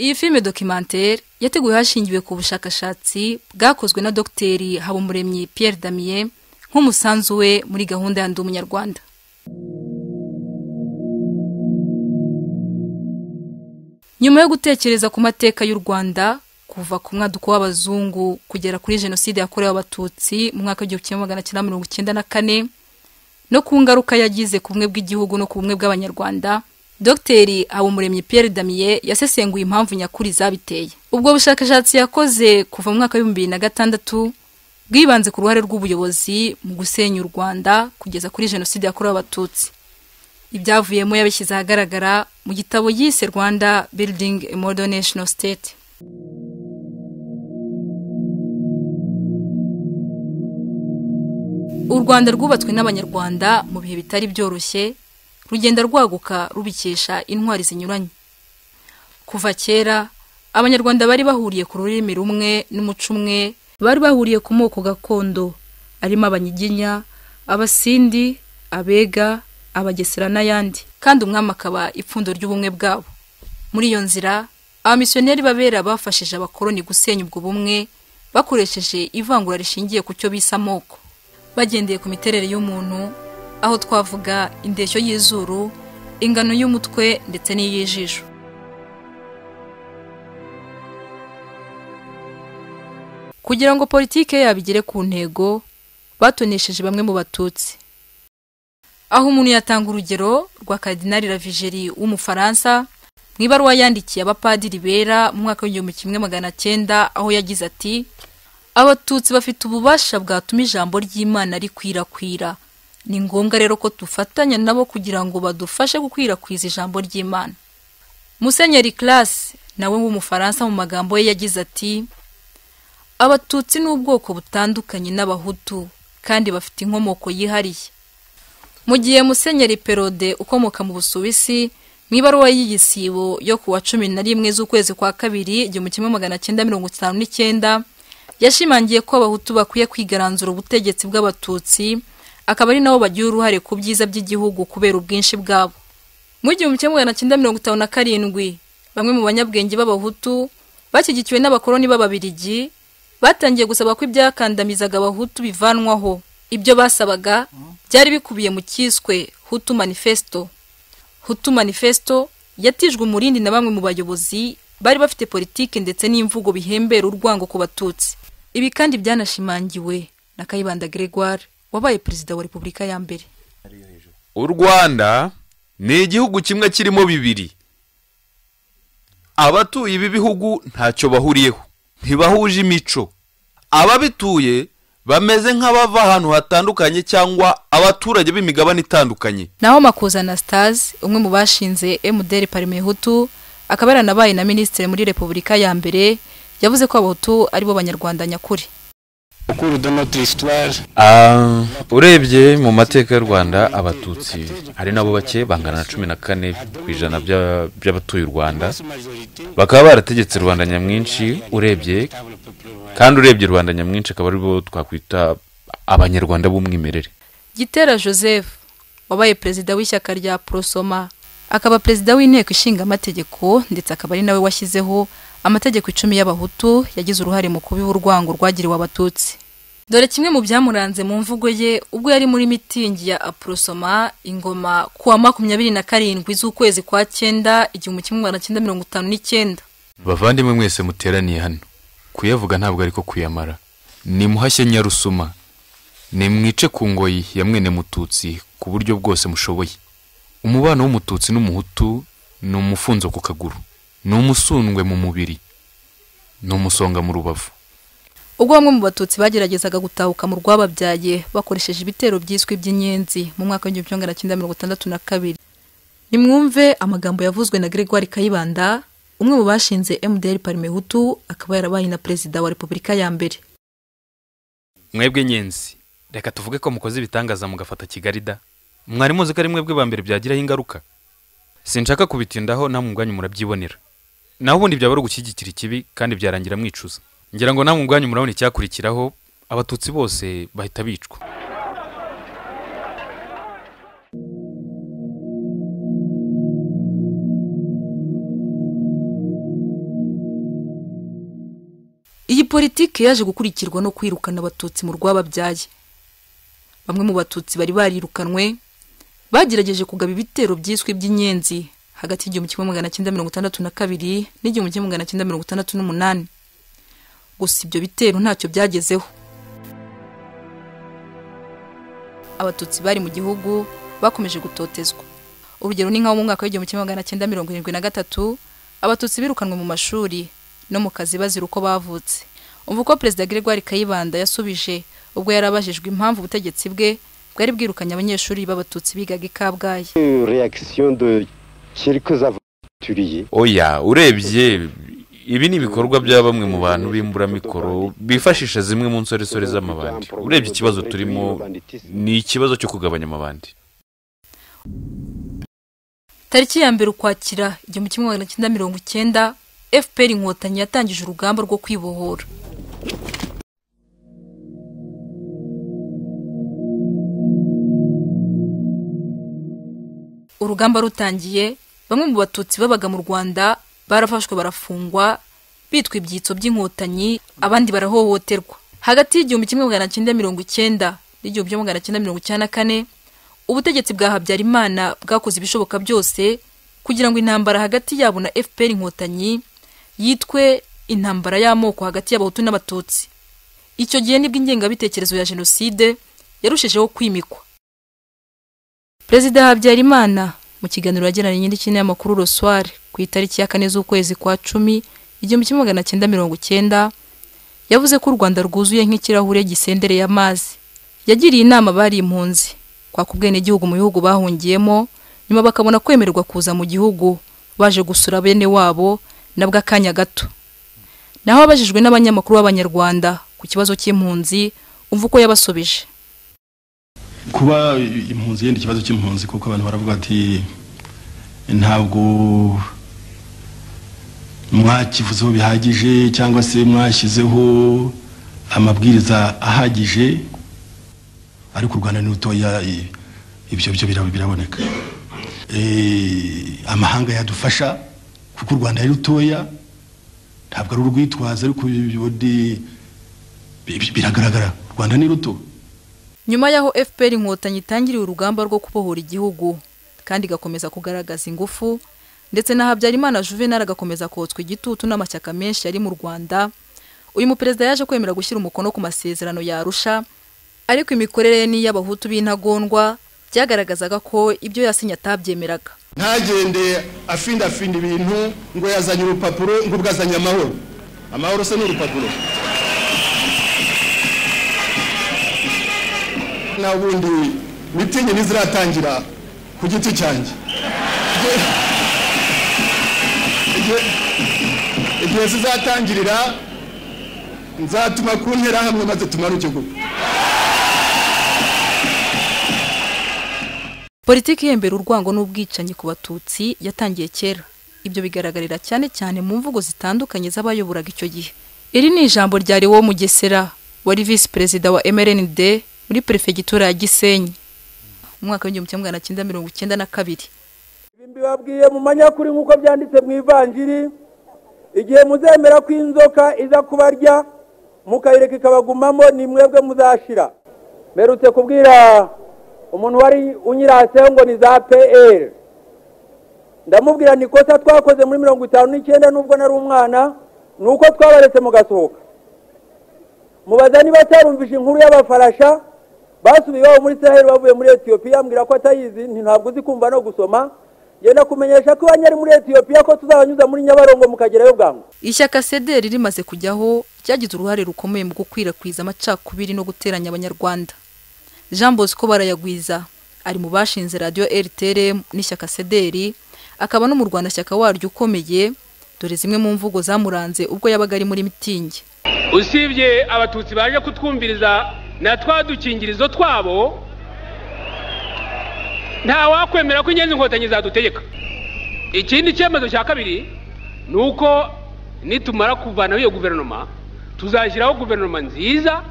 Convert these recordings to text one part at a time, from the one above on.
iyi filime documentaire yateguwe hashingiwe ku bushakashatsi bwakozwe na dogiteri habumuremyi pierre damien nk'umusanzu we muri gahunda ya ndi umunyarwanda nyuma yo gutekereza ku mateka y'u rwanda kuva ku mwaduko w'abazungu kugera kuri jenoside yakorewe abatutsi mu mwaka w'igihumbi kimwe magana cyenda mirongo icyenda na kane no ku ngaruka yagize ku bumwe bw'igihugu no ku bumwe bw'abanyarwanda dogiteri habumuremyi pierre damien yasesenguye impamvu nyakuri zabiteye ubwo bushakashatsi yakoze kuva mu mwaka w'ibihumbi bibiri na gatandatu bwibanze ku ruhare rw'ubuyobozi mu gusenya u rwanda kugeza kuri jenoside yakorewe abatutsi ibyavuyemo yabishyize ahagaragara mu gitabo yise rwanda building a modern national state u rwanda rwubatswe n'abanyarwanda mu bihe bitari byoroshye rugenda rwaguka rubikesha intwari zinyuranye kuva kera abanyarwanda bari bahuriye ku rurimi rumwe n'umuco umwe bari bahuriye ku moko gakondo arimo abanyiginya abasindi abega abagesera n'ayandi kandi umwami akaba ipfundo ry'ubumwe bwabo muri iyo nzira abamisiyoneri b'abera bafashije abakoloni gusenya ubwo bumwe bakoresheje ivangura rishingiye ku cyo bise amoko bagendeye ku miterere y'umuntu aho twavuga indeshyo y'izuru ingano y'umutwe ndetse n'iy'ijisho kugira ngo politike yabo igere ku ntego batonesheje bamwe mu batutsi aho umuntu yatanga urugero rwa karidinari ravigeri w'umufaransa mu ibaruwa yandikiye abapadiri bera mu mwaka w'igihumbi kimwe magana cyenda aho yagize ati abatutsi bafite ububasha bwatuma ijambo ry'imana rikwirakwira ni ngombwa rero ko dufatanya nabo kugira ngo badufashe gukwirakwiza ijambo ry'imana musenyeri classe nawe w'umufaransa mu magambo ye yagize ati abatutsi ni ubwoko butandukanye n'abahutu kandi bafite inkomoko yihariye mu gihe musenyeri perode ukomoka mu busuwisi mu ibaruwa y'igisibo yo ku wa cumi na rimwe z'ukwezi kwa kabiri igihumbi kimwe magana cyenda mirongo itanu n'icyenda yashimangiye ko abahutu bakwiye kwigaranzura ubutegetsi bw'abatutsi akaba ari nabo bagira uruhare ku byiza by'igihugu kubera ubwinshi bwabo mu gihumbi kimwe magana cyenda mirongo itanu na karindwi bamwe mu banyabwenge b'abahutu bashyigikiwe n'abakoloni b'ababirigi batangiye gusaba ko ibyakandamizaga abahutu bivanwaho ibyo basabaga byari bikubiye mu cyiswe hutu manifesto hutu manifesto yatijwe umurindi na bamwe mu bayobozi bari bafite politiki ndetse n'imvugo bihembera urwango ku batutsi ibi kandi byanashimangiwe na kayibanda gregoire wabaye perezida wa repubulika ya mbere u rwanda ni igihugu kimwe kirimo bibiri abatuye ibi bihugu ntacyo bahuriyeho ntibahuje imico ababituye bameze nk'abava ahantu hatandukanye cyangwa abaturage b'imigabane itandukanye naho makuza anastase umwe mu bashinze emuderi parimehutu akaba yaranabaye na minisitiri muri repubulika ya mbere yavuze ko abahutu aribo banyarwanda nyakuri urebye mu mateka y'u rwanda abatutsi hari nabo bake bangana na cumi na kane ku ijana by'abatuye u rwanda bakaba barategetse rubanda nyamwinshi urebye kandi urebye rubanda nyamwinshi akaba aribo twakwita abanyarwanda b'umwimerere gitera joseph wabaye perezida w'ishyaka rya porosoma akaba perezida w'inteko ishinga amategeko ndetse akaba ari nawe washyizeho amategeko icumi y'abahutu yagize uruhare mu kubiha urwango rwagiriwe abatutsi dore kimwe mu byamuranze mu mvugo ye ubwo yari muri mitingi ya apurosoma ingoma ku wa makumyabiri na karindwi z'ukwezi kwa cyenda igihumbi kimwe magana cyenda mirongo itanu n'icyenda bavandimwe mwese muteraniye hano kuyavuga ntabwo ariko kuyamara nimuhashye nyarusuma nimwice ku ngoyi ya mwene mututsi ku buryo bwose mushoboye umubano w'umututsi n'umuhutu ni umufunzo ku kaguru ni umusundwe mu mubiri ni umusonga mu rubavu ubwo bamwe mu batutsi bageragezaga gutahuka mu rwababyaye bakoresheje ibitero byiswe iby'inyenzi mu mwaka w'igihumbi kimwe magana cyenda mirongo itandatu na kabiri nimwumve amagambo yavuzwe na gregoire kayibanda umwe mu bashinze mdr parimehutu akaba yarabaye na perezida wa repubulika ya mbere mwebwe nyenzi reka tuvuge ko mukoze ibitangaza mugafata kigali da mwari muzi ko ari mwebwe ba mbere byagiraho ingaruka sinshaka kubitindaho namwe ubwanyu murabyibonera naho ubundi byaba ari ugushyigikira ikibi kandi byarangira mwicuza ngira ngo namwe ubwanyu murabona icyakurikiraho abatutsi bose bahita bicwa iyi politiki yaje gukurikirwa no kwirukana abatutsi mu rwababyaye bamwe mu batutsi bari barirukanwe bagerageje kugaba ibitero byiswe by'inyenzi hagati y'igihumbi kimwe magana cyenda mirongo itandatu na kabiri n'igihumbi kimwe magana cyenda mirongo itandatu n'umunani gusa ibyo bitero ntacyo byagezeho abatutsi bari mu gihugu bakomeje gutotezwa urugero ni nkaho mu mwaka w'igihumbi kimwe magana cyenda mirongo irindwi na gatatu abatutsi birukanwe mu mashuri no mu kazi bazira uko bavutse umva uko perezida gregoire kayibanda yasubije ubwo yari abajijwe impamvu ubutegetsi bwe bwari bwirukanye abanyeshuri b'abatutsi bigaga i kabgayi oya urebye ibi ni ibikorwa bya bamwe mu bantu b'imburamikoro bifashisha zimwe mu nsoresore z'amabandi urebye ikibazo turimo ni ikibazo cyo kugabanya amabandi tariki ya mbere ukwakira igihumbi kimwe magana cyenda mirongo icyenda fpr inkotanyi yatangije urugamba rwo kwibohora urugamba rutangiye bamwe mu batutsi babaga mu rwanda barafashwe barafungwa bitwa ibyitso by'inkotanyi abandi barahohoterwa hagati y'igihumbi kimwe magana cyenda mirongo icyenda n'igihumbi kimwe magana cyenda mirongo icyenda na kane ubutegetsi bwa habyarimana bwakoze ibishoboka byose kugira ngo intambara hagati yabo na fpr inkotanyi yitwe intambara y'amoko hagati y'abahutu n'abatutsi icyo gihe nibwo ingengabitekerezo ya jenoside yarushijeho kwimikwa perezida habyarimana mu kiganiro yagiranye n'ikinyamakuru roswari ku itariki ya kane z'ukwezi kwa cumi igihumbi kimwe magana cyenda mirongo icyenda yavuze ko u rwanda rwuzuye nk'ikirahure gisendereye amazi yagiriye inama abari impunzi kwaka ubwenegihugu mu bihugu bahungiyemo nyuma bakabona kwemererwa kuza mu gihugu baje gusura bene wabo nabwo akanya gato naho abajijwe n'abanyamakuru b'abanyarwanda ku kibazo cy'impunzi umva uko yabasubije kuba impunzi yenda ikibazo cy'impunzi kuko abantu baravuga ati ntabwo mwakivuzeho bihagije cyangwa se mwashyizeho amabwiriza ahagije ariko u rwanda ni rutoya ibyo byo biraboneka amahanga yadufasha kuko u rwanda ari rutoya ntabwo ari urwitwaza ariko biragaragara u rwanda ni ruto nyuma y'aho fpr inkotanyi itangiriye urugamba rwo kubohora igihugu kandi igakomeza kugaragaza ingufu ndetse na habyarimana juvenal agakomeza kotswa igitutu n'amashyaka menshi yari mu rwanda uyu muperezida yaje kwemera gushyira umukono ku masezerano yarusha ariko imikorere ye n'iy'abahutu b'intagondwa byagaragazaga ko ibyo yasinye atabyemeraga ntagende afindafinde ibintu ngo yazanye urupapuro ngo ubwo azanye amahoro amahoro se ni urupapuro nta bundi mitingi ntiziratangira ku giti cyanjye igihe zizatangirira nzatuma ku hamwe maze tumanuke gukwa politiki ihembera urwango n'ubwicanyi ku batutsi yatangiye kera ibyo bigaragarira cyane cyane mu mvugo zitandukanye z'abayoburaga icyo gihe iri ni ijambo rya wo mugesera wari visi perezida wa mrnd muri perefegitura ya gisenyi mu mwaka w'igihumbi kimwe magana cyenda mirongo icyenda na kabiri ibi mbibabwiye mu manyakuri nk'uko byanditse mu ivanjiri igihe muzemera ko inzoka iza kubarya mukayireka ikabagumamo ni mwebwe muzashira mperutse kubwira umuntu wari unyiraseho ngo ni za pl ndamubwira ni ikosa twakoze muri mirongo itanu n'icyenda n'ubwo nari umwana ni uko twabaretse mugasohoka mubaza niba atarumvise inkuru y'abafarasha basubiye iwabo muri israel bavuye muri etiyopiya ambwira ko atayizi ntabwo uzi kumva no gusoma genda kumenyesha ko iwanyu ari muri etiyopiya ko tuzabanyuza muri nyabarongo mukagerayo bwangu ishyaka sederi rimaze kujyaho ryagize uruhare rukomeye mu gukwirakwiza amacakubiri no guteranya abanyarwanda jean bosco barayagwiza ari mu bashinze radiyo rtrm n'ishyaka sederi akaba n'umurwanashyaka waryo ukomeye dore zimwe mu mvugo zamuranze ubwo yabaga ari muri mitingi usibye abatutsi baje kutwumviriza na twa dukingirizo twabo ntawakwemera ko ingenzi inkotanyi zadutegeka ikindi cyemezo cya kabiri ni uko nitumara kuvanaho iyo guverinoma tuzashyiraho guverinoma nziza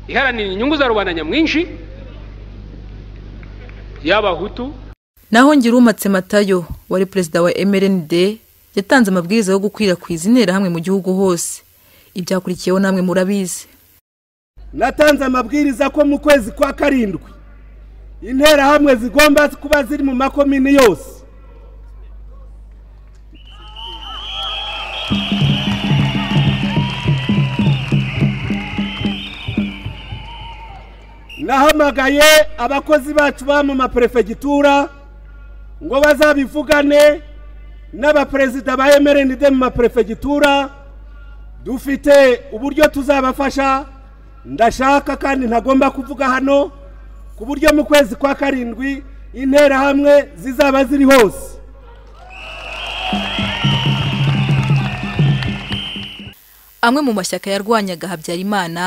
iharanira inyungu za rubanda nyamwinshi y'abahutu naho ngirumatse matayo wari perezida wa mrnd yatanze amabwiriza yo gukwirakwiza interahamwe mu gihugu hose ibyakurikiyeho namwe murabizi natanze amabwiriza ko mu kwezi kwa karindwi interahamwe zigomba kuba ziri mu makomini yose nahamagaye abakozi bacu ba mu maperefegitura ngo bazabivugane n'abaperezida ba emerende mu maperefegitura dufite uburyo tuzabafasha ndashaka kandi ntagomba kuvuga hano ku buryo mu kwezi kwa karindwi interahamwe zizaba ziri hose amwe mu mashyaka yarwanyaga habyarimana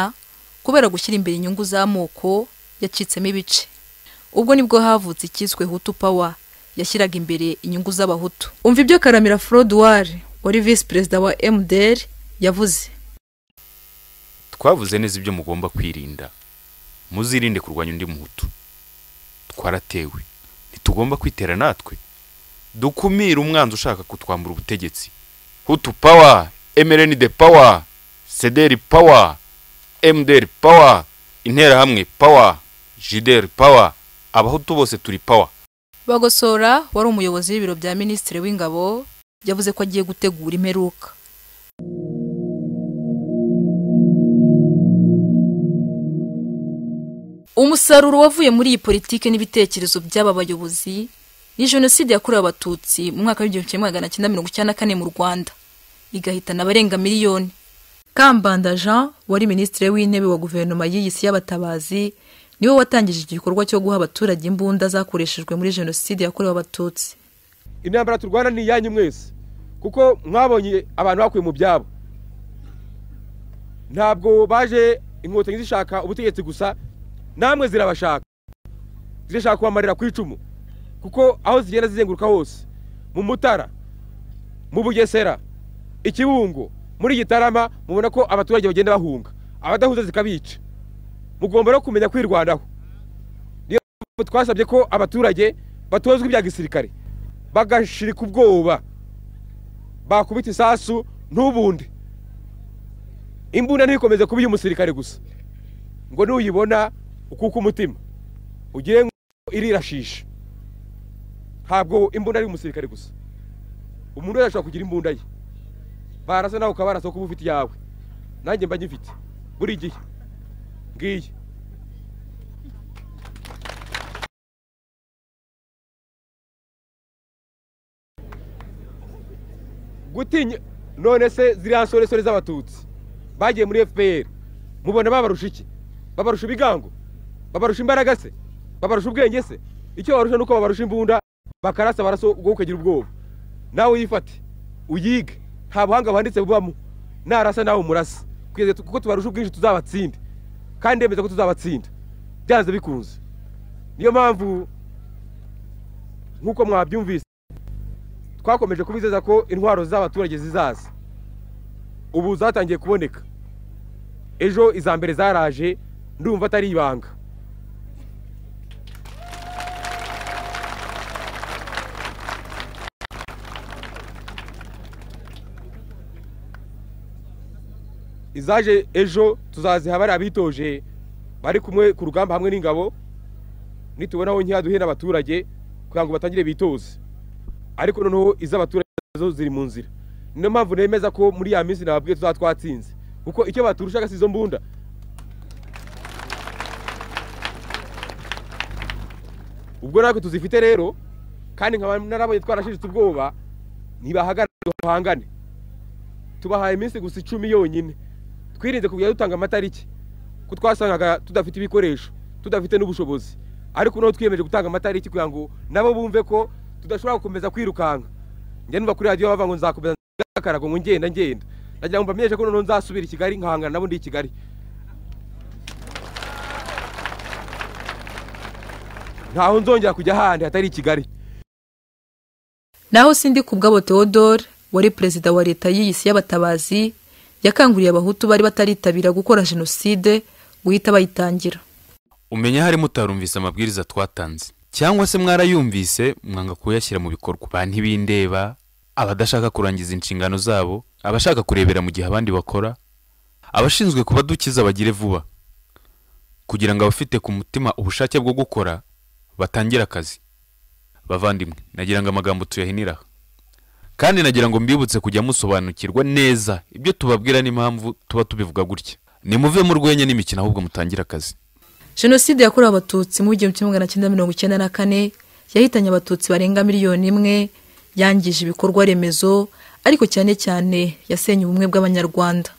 kubera gushyira imbere inyungu z'amoko yacitsemo ibice ubwo nibwo havutse icyiswe hutu pawa yashyiraga imbere inyungu z'abahutu umva ibyo karamira forodwari wari visi perezida wa emuderi yavuze twavuze neza ibyo mugomba kwirinda muzirinde kurwanya undi muhutu twaratewe ntitugomba kwitera natwe dukumire umwanzi ushaka kutwambura ubutegetsi hutu pawa emereni de pawa sederi pawa emuderi pawa interahamwe pawa jideri pawa abahutu bose turi pawa bagosora wari umuyobozi w'ibiro bya minisitiri w'ingabo yavuze ko agiye gutegura imperuka umusaruro wavuye muri iyi politiki n'ibitekerezo by'aba bayobozi ni jenoside yakorewe abatutsi mu mwaka w'igihumbi kimwe magana cyenda mirongo icyenda na kane mu rwanda igahitana abarenga miliyoni kambanda jean wari minisitiri w'intebe wa guverinoma y'iyisi y'abatabazi niwe watangije igikorwa cyo guha abaturage imbunda zakoreshejwe muri jenoside yakorewe abatutsi intambara turwana ni iyanyu mwese kuko mwabonye abantu bakuye mu byabo ntabwo baje inkotanyi zishaka ubutegetsi gusa namwe zirabashaka zirashaka kubamarira ku icumu kuko aho zigenda zizenguruka hose mu mutara mu bugesera ikibungo muri gitarama mubona ko abaturage bagenda bahunga abadahuza zikabica mugomba no kumenya kwirwanaho niyo mpamvu twasabye ko abaturage batozwa ibya gisirikare bagashirika ubwoba bakubita isasu ntubundi imbunda ntikomeze kuba umusirikare gusa ngo nuyibona ukuka umutima ugire ngo irirashishe ntabwo imbunda ari umusirikare gusa umuntu wese ashobora kugira imbunda ye barasa nawe ukaba barasa kuba ufite iyawe nanjye mba nyifite buri gihe ngiyi gutinya none se ziriya nsoresore z'abatutsi bagiye muri fpr mubona babarusha iki babarusha ibigango babarusha imbaraga se babarusha ubwenge se icyo babarusha nuko babarusha imbunda bakarasa baraso ubwo ukagira ubwoba nawe uyifate uyige nta buhanga buhanditse bubamo narasa nawe umurasa kuko tubarusha ubwinshi tuzabatsinde kandi ndemeza ko tuzabatsinda byanze bikunze niyo mpamvu nk'uko mwabyumvise twakomeje kubizeza ko intwaro z'abaturage zizaza ubu zatangiye kuboneka ejo iza mbere zaraje ndumva atari ibanga izaje ejo tuzaziha bari abitoje bari kumwe ku rugamba hamwe n'ingabo nitubona aho nkeya duhe n'abaturage kugira ngo batangire bitoze ariko noneho iz'abaturage zo ziri mu nzira niyo mpamvu nemeza ko muri ya minsi nababwiye tuzaba twatsinze kuko icyo baturushaga si izo mbunda ubwo natwe tuzifite rero kandi nkaba narabonye twarashishitse ubwoba ntibahagarare duhangane tubahaye iminsi gusa icumi yonyine twirinze kujya dutanga amatariki ko twasangaga tudafite ibikoresho tudafite n'ubushobozi ariko noneho twiyemeje gutanga amatariki kugira ngo nabo bumve ko tudashobora gukomeza kwirukanka njya numva kuri radiyo bavuga ngo nzakomeza nzakaraga ngo ngenda ngenda ndagira ngo mbamenyeshe ko noneho nzasubira i kigali nkahangana nabo ndi i kigali ntaho nzongera kujya ahandi hatari i kigali naho sindi ku bwabo theodore wari perezida wa leta y'iyisi y'abatabazi yakanguriye abahutu bari bataritabira gukora jenoside guhita bayitangira umenya hari mutarumvise amabwiriza twatanze cyangwa se mwarayumvise mwanga kuyashyira mu bikorwa ba ntibindeba abadashaka kurangiza inshingano zabo abashaka kurebera mu gihe abandi bakora abashinzwe kubadukiza bagire vuba kugira ngo abafite ku mutima ubushake bwo gukora batangire akazi bavandimwe nagira ngo amagambo tuyahinira aha. kandi nagira ngo mbibutse kujya musobanukirwa neza ibyo tubabwira n'impamvu tuba tubivuga gutya nimuve mu rwenya n'imikino ahubwo mutangire akazi jenoside yakorewe abatutsi mu gihumbi kimwe magana cyenda mirongo icyenda na kane yahitanye abatutsi barenga miliyoni imwe yangije ibikorwa remezo ariko cyane cyane yasenye ubumwe bw'abanyarwanda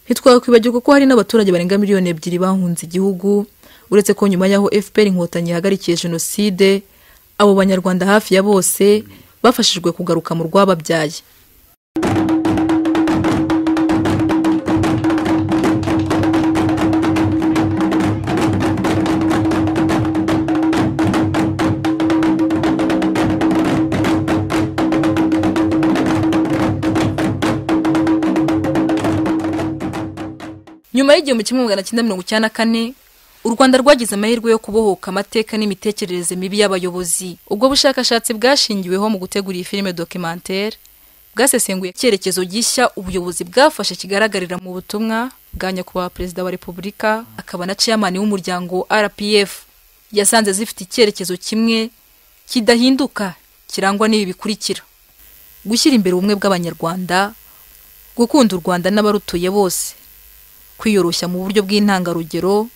ntitwakwibagirwa kuko hari n'abaturage barenga miliyoni ebyiri bahunze igihugu uretse ko nyuma y'aho fpr inkotanyi yahagarikiye jenoside abo banyarwanda hafi ya bose bafashijwe kugaruka mu rwababyaye nyuma y'igihumbi kimwe magana cyenda mirongo icyenda na kane u rwanda rwagize amahirwe yo kubohoka amateka n'imitekerereze mibi y'abayobozi ubwo bushakashatsi bwashingiweho mu gutegura iyi filime documentaire bwasesenguye icyerekezo gishya ubuyobozi bwafashe kigaragarira mu butumwa bwa nyakubahwa perezida wa repubulika akaba na chairman w'umuryango rpf yasanze zifite icyerekezo kimwe kidahinduka kirangwa n'ibi bikurikira gushyira imbere ubumwe bw'abanyarwanda gukunda u rwanda n'abarutuye bose kwiyoroshya mu buryo bw'intangarugero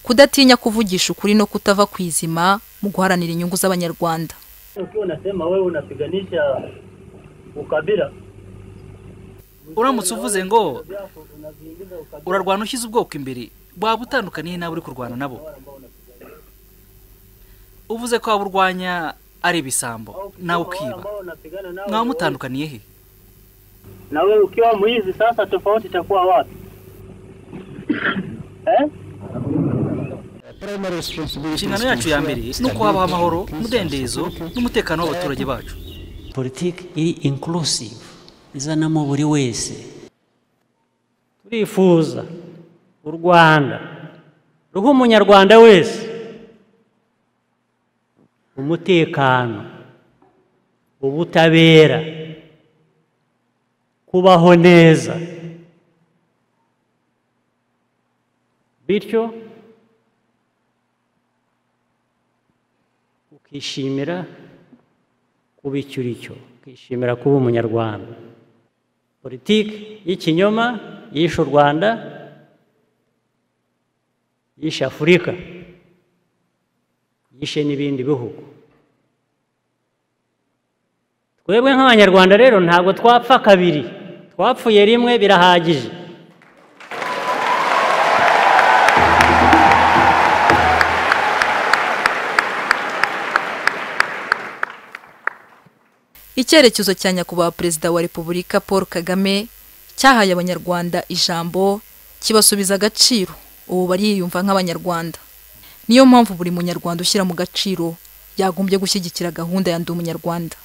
kudatinya kuvugisha ukuri no kutava ku izima mu guharanira inyungu z'abanyarwanda ukiwa unasema wewe unapiganisha ukabila uramutse uvuze ngo urarwana ushyize ubwoko imbere waba utandukaniye n'abo uri kurwana nabo uvuze ko waba urwanya ari ibisambo nawe ukiba mwaba mutandukaniye he nawe ukiwa mwizi sasa tofauti itakuwa wapi eh? inshingano yacu ya mbere ni uko habaho amahoro umudendezo n'umutekano w'abaturage bacu politiki iri inkurusive izanamo buri wese turifuza u rwanda ruha umunyarwanda wese umutekano ubutabera kubaho neza bityo ukishimira kuba icyo uri cyo ukishimira kuba umunyarwanda politiki y'ikinyoma yishe u rwanda yishe afurika yishe n'ibindi bihugu twebwe nk'abanyarwanda rero ntabwo twapfa kabiri twapfuye rimwe birahagije icyerekezo cya nyakubahwa perezida wa repubulika paul kagame cyahaye abanyarwanda ijambo kibasubiza agaciro ubu bariyumva nk'abanyarwanda niyo mpamvu buri munyarwanda ushyira mu gaciro yagombye gushyigikira gahunda ya ndi umunyarwanda